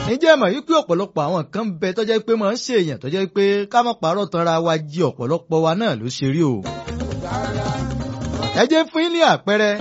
ǹjẹ́ ẹ mọ̀ wípé ọ̀pọ̀lọpọ̀ àwọn kan ń bẹ tó jẹ́ pé máa ń ṣe èèyàn tó jẹ́ pé ká má parọ́ tanra wa jí ọ̀pọ̀lọpọ̀ wa náà ló ṣe rí o. ẹ jẹ́ fún yín ní àpẹẹrẹ.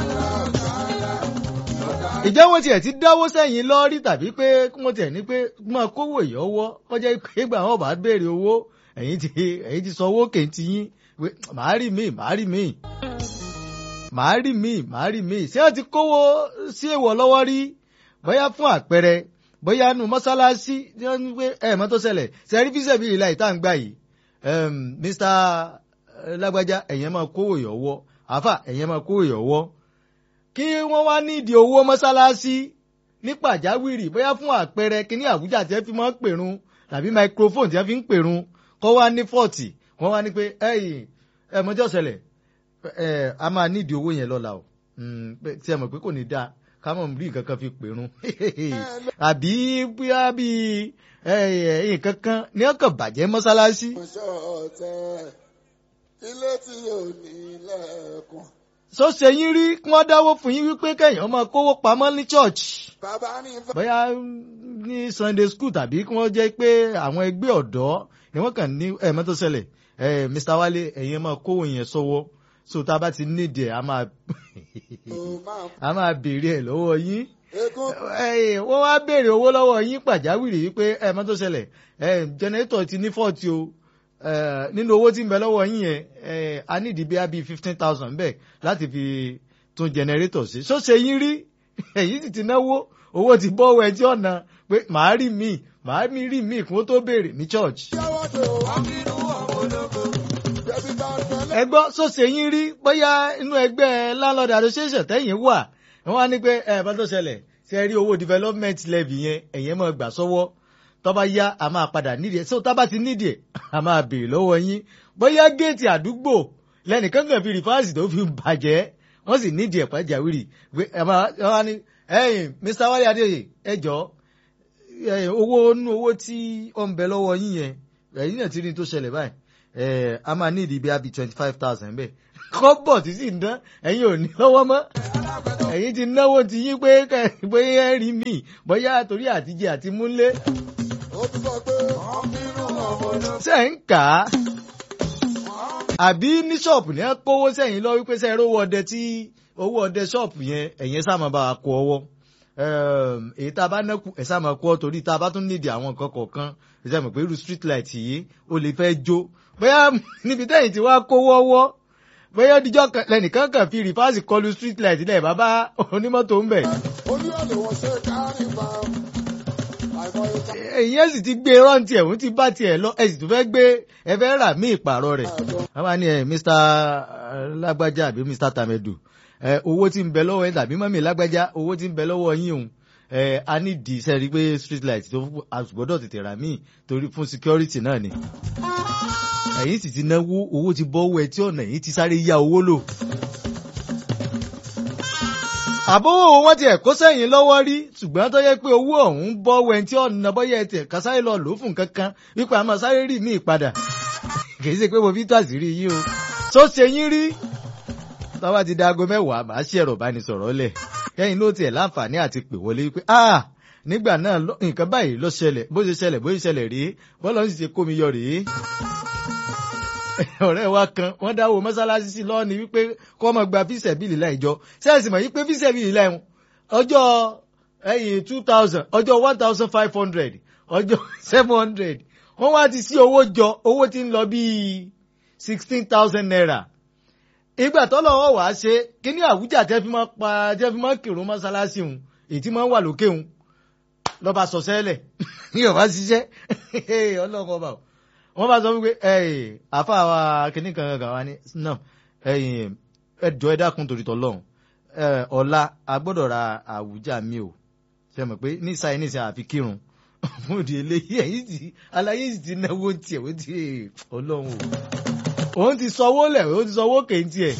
ìjẹ́ wọ́n tiẹ̀ ti dáwó sẹ́yìn lọ́rí tàbí pé wọ́n tiẹ̀ ní pé máa kówó ìyọ́wọ́ kọjá pé gbà wọ́n bá béèrè owó ẹ̀yin ti ẹ̀yin ti sọ owó kèntì yín màá rí mi màá rí mi màá rí mi màá rí mi ṣé wọ́n ti kówó sí èèwọ̀ lọ́wọ́ rí bóyá fún àpẹẹrẹ bóyá nu mọ́sálásí tí wọ́n ń gbé ẹ̀ mọ́tò ṣẹlẹ̀ sẹ́rí fíṣẹ̀ bíi ìlà ìta ń gbà yìí Mr. lágbájá ẹ̀yẹn máa kówó ìyọ̀wọ́ àfà ẹ̀yẹn máa kówó ìyọ̀wọ́ kí wọ́n wá nídìí owó mọ́sálásí ní pàjáwìrì bóyá fún àpẹẹrẹ kíní àbújá tí wọ́n fi máa ń pèrun tàbí microphone tí wọ́n fi ń pèrun kọ́ wá ní fọ́ọ̀tì wọ́n wá ní pé ẹ̀yìn ẹ̀ mọ́jọ́ ṣẹlẹ̀ ẹ̀ a máa nídìí owó yẹn lọ́la o tí ẹ mọ̀ pé kò ní dáa ká mọ̀ rí nǹkan kan fi pèrun àbí bóyá bíi nǹkan kan ní ọkàn bàjẹ́ mọ́sálásí. ilé tí yóò ní lẹ́ẹ̀kan. sọ ṣe yín rí kí wọ́n dáwó fún yín wípé kẹ́yìn máa kówó pamọ́ ní church. bàbá ní fẹ́. bóyá ní sunday school tàbí kí wọ́n jẹ́ pé àwọn ẹgbẹ́ ọ̀dọ́ ni wọ́n kàn ní ẹ̀mọ́tò ṣẹlẹ̀ mr wale ẹ̀yin máa kówó yẹn sọ́wọ́ so tá a bá ti nídìí ẹ̀ a máa a máa béèrè ẹ̀ lọ́wọ́ yín wọ́n wá béèrè owó lọ́wọ́ yín pàjáwìrì wípé ẹ mọ́ tó ṣẹlẹ̀ jẹnẹrétọ̀ ti ní fọ́ọ̀tì o nínú owó tí ń bẹ lọ́wọ́ yín yẹn a ní ìdìbí bíi fifteen thousand bẹ́ẹ̀ láti fi tún jẹnẹrétọ̀ sí ṣó ṣe yín rí èyí sì ti náwó owó ti bọ́ ọwọ́ ẹ tí ọ̀nà pé màá rí mi màá mi rí mi kí wọ́n tó béèrè ní church. ẹ gbọ́ sọ́sẹ̀ yín rí bóyá inú ẹgbẹ́ landlord association tẹ́yìn wà wọ́n á ní pé ẹ bá tó ṣẹlẹ̀ ṣe rí owó development levy yẹn ẹ̀yẹn máa gbà sọ́wọ́ tó bá yá a máa padà nídìí ẹ̀ so tá bá ti nídìí ẹ̀ a máa béèrè lọ́wọ́ yín bóyá géètì àdúgbò lẹ́nìkan kan fi rìfáàsì tó fi bàjẹ́ wọ́n sì nídìí ẹ̀ pàjáwìrì wọ́n á ní ẹ̀yìn Mr. Wálé Adéyè ẹ jọ owó nú owó tí ó ń bẹ lọ́wọ́ yín yẹn ẹ̀yìn náà ti rí tó ṣẹlẹ̀ báyìí a máa ní ìdí bí a bí twenty five thousand bẹ́ẹ̀ kọ́bọ̀ tí sì ń dán ẹ̀yin ò ní lọ́wọ́ mọ́ ẹ̀yin ti náwó ti yín pé bóyá ẹ rí mi bóyá torí àtijọ́ àti múlé. ó ti sọ pé ọmọbínú ọmọ náà. ṣé ń kà á àbí ní ṣọ́ọ̀pù ní ẹ kówó sẹ́yìn lọ wípé sẹ́yìn owó ọdẹ tí owó ọdẹ ṣọ́ọ̀pù yẹn ẹ̀yẹn sáà bá wa kó ọwọ́ èyí tá a bá nákù ẹ̀ sáà máa kó ọ torí tá a bá tún nídìí àwọn nǹkan kọ̀ọ̀kan ẹ̀ sáà mọ̀ pé irú street light yìí ó lè fẹ́ jó bóyá níbi tẹ́yìn tí wàá kówó ọwọ́ bóyá díjọ́ lẹ́nìkan kan fi rìfáàsì kọlu street light lẹ̀ bàbá onímọ́tò ń bẹ̀. olúwàlẹ̀ wọ́n ṣe kárí bá àìmọye ká. èyí ẹ̀ sì ti gbé rántí ẹ̀ òun ti bá tiẹ̀ lọ ẹ̀ sì tún fẹ́ gbé ẹ fẹ́ rà mí ìpààrọ̀ rẹ̀. wọ́n máa ní ẹ̀ Mr. lágbájá àbí Mr. tamedu ẹ̀ owó tí ń bẹ lọ́wọ́ yín tàbí mọ́mí lágbájá owó tí ń bẹ lọ́wọ́ yín òun ẹ̀ a ní di iṣẹ́ rí pé street light tó àgbọ̀dọ̀ tètè rà mí torí fún security náà ni ẹ̀yin sì ti náwó owó ti bọ́ owó ẹ tí ọ̀nà yìí ti sáré yá owó lò. àbówó wọn tiẹ̀ kó sẹ́yìn lọ́wọ́ rí ṣùgbọ́n tó yẹ pé owó ọ̀hún bọ́ owó ẹ tí ọ̀nà bọ́yẹ tiẹ̀ ká sáré lọ lò ó fún kankan wípé a máa sáré rí míì padà kìí ṣe pé mo fi tó àṣírí yín o tó ṣe yín rí tọ́wọ́ ti da aago mẹ́wàá màá ṣe ẹ̀rọ ìbánisọ̀rọ̀ lẹ̀ kẹ́yìn ló tiẹ̀ láǹfààní àti pè wọlé wípé ah nígbà náà nǹkan báyìí ló ṣẹlẹ̀ bó ṣe ṣẹlẹ̀ bó ṣe ṣẹlẹ̀ rí bọ́lá ń ṣe kó mi yọ rèé ọ̀rẹ́ wa kan wọ́n dáwọ́ mọ́sálásí sí lọ́ọ̀ni wípé kọ́ ọmọ gba fíṣẹ̀ bíìlì láì jọ sẹ́ẹ̀sì mọ̀ wípé fíṣẹ̀ bíìlì láì ọjọ́ ẹ̀yìn two thousand ọjọ́ one thousand five hundred ọjọ́ seven hundred wọ́n wá ti sí owó jọ owó tí ń lọ bíi sixteen thousand naira ìgbà tọ́lọ́wọ́ wàá ṣe kíní àwùjá tẹ́ fi máa pa tẹ́ fi máa kírun mọ́sálásí òun èyí tí máa ń wà lókè òun lọ́ba sọ sẹ́lẹ̀ ní ọ̀bá ṣiṣẹ́ ọlọ́run ọba o wọ́n bá sọ wípé àfa wa kìnnì kan kan wa ní náà ẹjọ́ ẹ dákun torí tọ́lọ́run ọ̀la a gbọ́dọ̀ ra àwùjá mi o ṣe mọ̀ pé ní sáyẹn ní sáyẹn àfi kírun fún òdi eléyìí ẹ̀yìn tí aláyé sì ti náwó tiẹ̀ ó ti ọlọ́run o òun ti sanwó lẹ̀ òun ti sanwó kéńtì ẹ̀.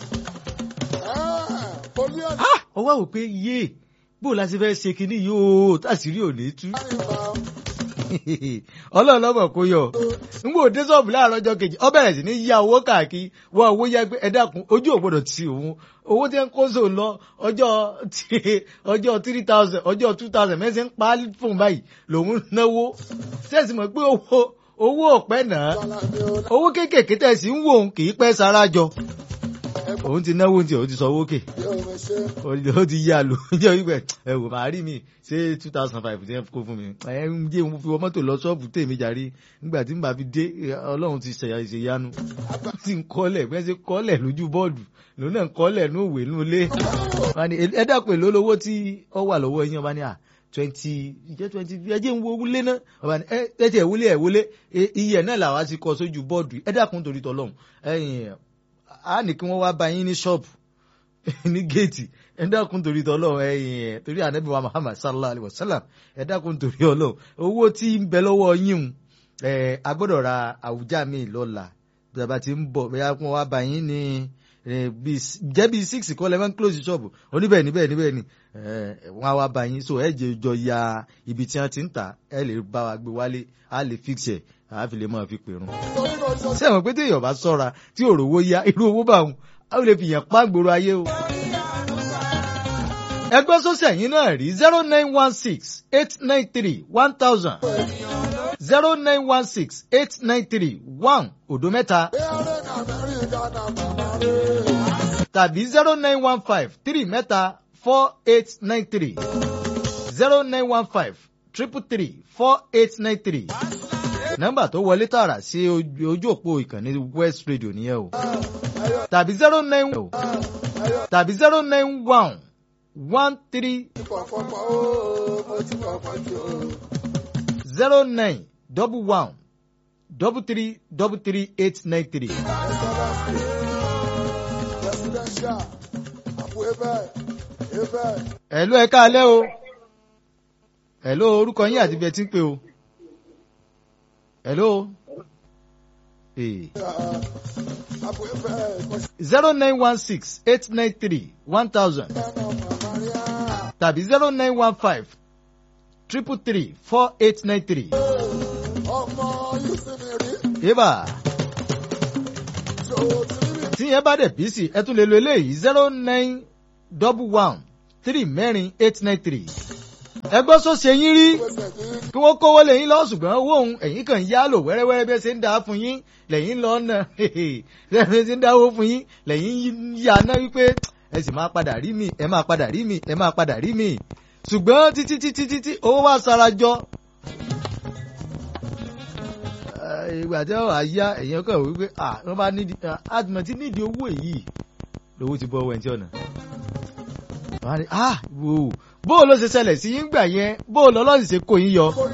olúwàlẹ̀ ó wá wò pé yé bó o la ṣe fẹ́ ṣe kinní yìí o tàṣírí ò ní tú. kárí bá ọlọ́run lọ́mọ̀ kó yọ ngbò dé sọ́ọ̀bù láàárọ̀ ọjọ́ kejì ọ bẹ̀rẹ̀ sí ní yá owó káàkiri wọ́n owó yá pé ẹ dákun ojú ò gbọ́dọ̀ ti òun owó tí ń kó sóun lọ ọjọ́ ọjọ́ three thousand ọjọ́ two thousand mẹ́sẹ̀ ń pa á fún báyìí lòun náwó sẹ́ẹ̀sì mọ̀ pé owó owó ọ̀pẹ́ náà owó kéékèèké tẹ̀sí ń wò ó kì í pẹ́ sára jọ òun ti náwó tí òun ti sọ owó kè ó ti yá lò ó jẹ́ wípé ẹ wò máa rí mi ṣé two thousand five ti kó fún mi ẹ ń jẹ́ mo fi wọ mọ́tò lọ ṣọ́ọ̀bù tèmi jàre nígbà tí n bá fi dé ọlọ́run ti ṣẹ̀yà ìṣèyanu tí ń kọ́lẹ̀ bẹ́ẹ̀ ṣe kọ́lẹ̀ lójú bọ́ọ̀dù lòun náà ń kọ́lẹ̀ ní òwe ní ilé ẹ dàpọ̀ èlò lówó tí ó wà lọ́wọ́ ẹ̀yìn ọba ní à twenty jẹ́ twenty ẹ jẹ́ ń wo wúlé náà ọba ní ẹ tiẹ̀ wúlé ẹ̀ wúlé iye náà làwa ti kọ sójú bọ́ọ̀dù ẹ dàkún torí tọ́lọ́run ẹ̀yìn a ní kí wọ́n wá bá yín ní ṣọ́ọ̀bù ní géètì ẹ dákun torí tọ́lọ́run ẹ̀yìn ẹ̀ torí ànábì wa Muhammad sallallahu alayhi wa sallam ẹ dákun torí ọlọ́run owó tí ń bẹ lọ́wọ́ yín un ẹ̀ a gbọ́dọ̀ ra àwùjá mi lọ́la bàbá tí ń bọ̀ bẹ́ẹ̀ wọ́n wá bá yín ní jẹ́ bíi six kọ́ lẹ́wọ́n close ṣọ́ọ̀bù oníbẹ̀ níbẹ̀ níbẹ̀ ni wọ́n á wá bá yín so ẹ jẹ́ jọ ya ibi tí wọ́n ti ń tà ẹ lè bá wa gbé wálé á lè fix ẹ̀ àá fi lè máa fi pèrún sẹ́wọ̀n pé téèyàn bá sọ́ra tí òrówó yá irú owó bá wọn a lè fi yàn pa gbòòrò ayé o. ẹgbẹ́ sọ́sẹ̀ yín náà rí zero nine one six eight nine three one thousand zero nine one six eight nine three one òdo mẹ́ta tàbí zero nine one five three mẹ́ta four eight nine three zero nine one five triple three four eight nine three nọ́mbà tó wọlé tààrà sí ojú òpó ìkànnì west radio nìyẹn o tàbí zero nine o tàbí zero nine one one three zero nine double one double three double three eight nine three. ẹ̀lú ẹ̀ka alẹ́ o ẹ̀lú orúkọ yín àti ibi ẹ ti ń pè o. Hello. Hey. zero nine one six eight nine three one thousand tàbí zero nine one five triple three four eight nine three. Yébà. Tí yẹn bá dẹ̀ bí sí ẹ tún lè lo eléyìí zero nine double one three mẹ́rin eight nine three. Ẹ gbọ́ sọ́sẹ̀ yín rí kí wọ́n kówó lẹ́yìn lọ ṣùgbọ́n owó òun ẹ̀yìn kan yá lò wẹ́rẹ́wẹ́rẹ́ bí ẹ ṣe ń dá fún yín lẹ́yìn lọ nà bí ẹ ṣe ń dáwó fún yín lẹ́yìn yá náà wípé ẹ sì máa padà rí mi ẹ máa padà rí mi ẹ máa padà rí mi ṣùgbọ́n títí títí títí owó wá sarajọ. ìgbà tí wọ́n wá yá ẹ̀yìn kan wípé wọ́n bá nídìí àtìmọ̀ tí nídìí owó èyí lówó ti bọ́ ọwọ́ ẹ̀ tí ọ̀nà. wọ́n á ní ah wò ó bó o ló ṣe ṣẹlẹ̀ sí yín gbà yẹn bó o lọ́lọ́sì ṣe kó yín yọ.